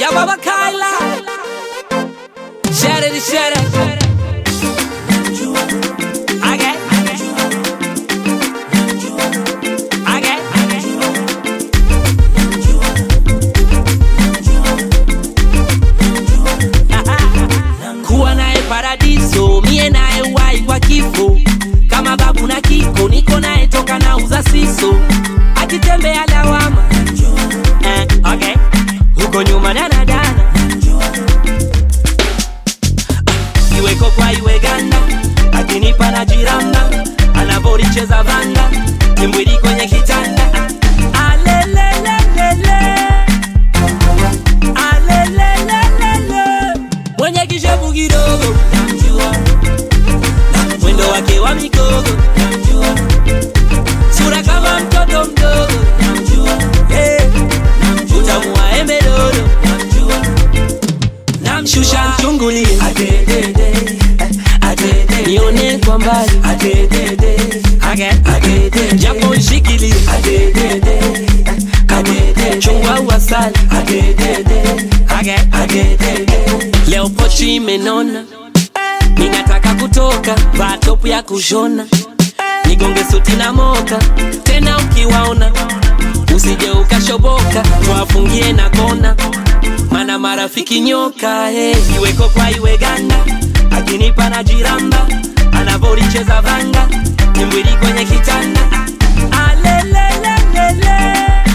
ya baba Kaila. Share it, share it. Okay. Okay. Kuwa naye paradiso, mie naye wai kwa kifo, kama babu na kiko, niko naye toka na uza siso, akitembea lawama eh, okay. huko nyuma danadana iweko kwa iwe ganda akinipa na jiramba anavoricheza vanga kimbwili kwenye kitanda alelelelele alelelelele mwenye kishevu kidogo namjua mwendo wake wa mikogo namjua sura kama mtoto mdogo namjua hey. utamu wa embe dodo namjua namshusha chungulie adedede adede nione kwa mbali adedede adede japo nshikilie adedede adede chungwa wasali adedede adede leo pochi imenona ninataka kutoka vaa topu ya kushona nigonge suti na moka tena ukiwaona usije ukashoboka twafungie na kona mana marafiki nyoka hey. iweko kwa iwe ganda akinipa na jiramba anavoricheza vanga nimbwili kwenye kitanda alelelelele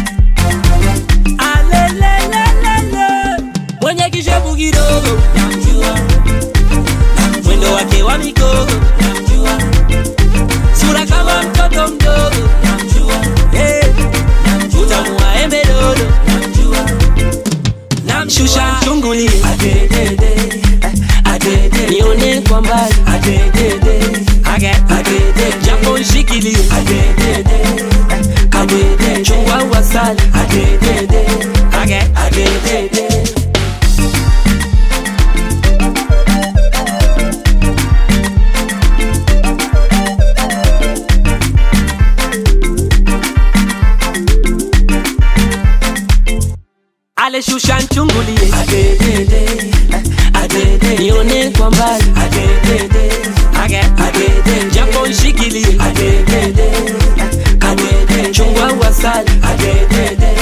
alelelelele mwenye kishevu kidogo namjua mwendo wake wa mikogo namjua sura kama mtoto mdogo namjua hey. utamu wa embe dodo namjua namshusha chungulie adedede adede nione kwa mbali adedede adede japo nshikilie adedede adede chungwa wasali adedede adedede aleshusha nchungulie adedede adede nione kwa mbali adedede adede japo nshikilie adedede adede chungwa wasali adedede